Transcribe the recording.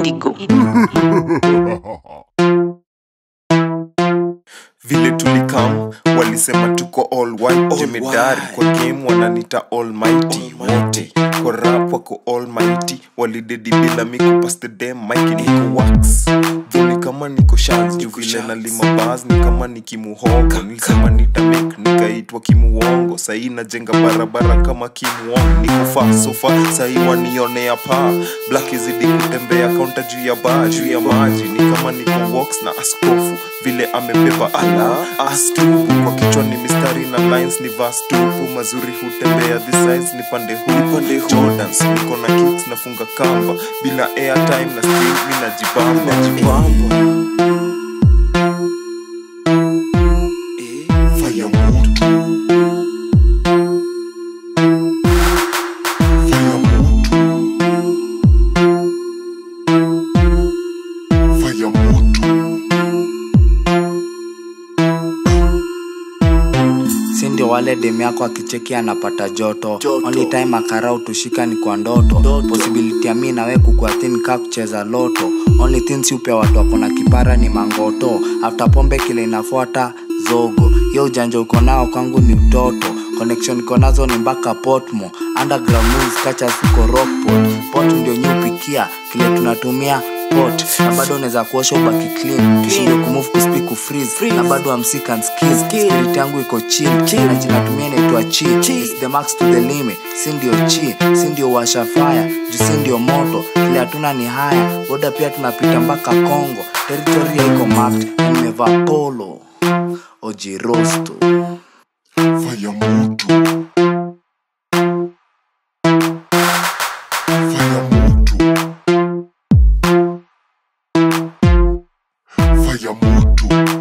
Indigo. vile tulikam walisema tuko all white jemedari kwa game wananita almighty wote kwa rap wako almighty walidedi bila miku pas the damn mic niko wax juni kama niko shaz juu vile nalima bas ni kama ni kimuhogo nilisema nitamek nikaitwa kimuongo sahii najenga barabara kama kimuongo niko fa sofa sahii wanionea paa black izidi kutembea kaunta juu ya baa juu ya maji ni kama niko walks na askofu vile amebeba ala astupu kwa kichwa ni mistari na lines ni vastupu mazuri hutembea this size ni pande huu pande jordans niko na kicks nafunga kamba bila airtime na stream mi najibamba najibamba fire moto fire moto fire moto si ndio wale dem yako akicheki anapata joto, only time akara utushika ni kwa ndoto, possibility ya mi nawe kukua thin ka kucheza loto only things upea watu wako na kipara ni mangoto after pombe kile inafuata zogo yo ujanja uko nao kwangu ni utoto connection iko nazo ni mpaka potmo underground moves kacha siko rockport pot ndio nyupikia kile tunatumia pot na bado unaweza kuosha ubaki clean tushinde kumove kuspeak kufreeze na bado amsik and skills spirit yangu iko chill na jina tumia inaitwa chi It's the max to the limit si ndio chi si ndio washa fire juu si ndio moto kile hatuna ni haya boda pia tunapita mpaka Kongo territory iko mapped na nimevaa polo ojirosto fire moto fire moto fire moto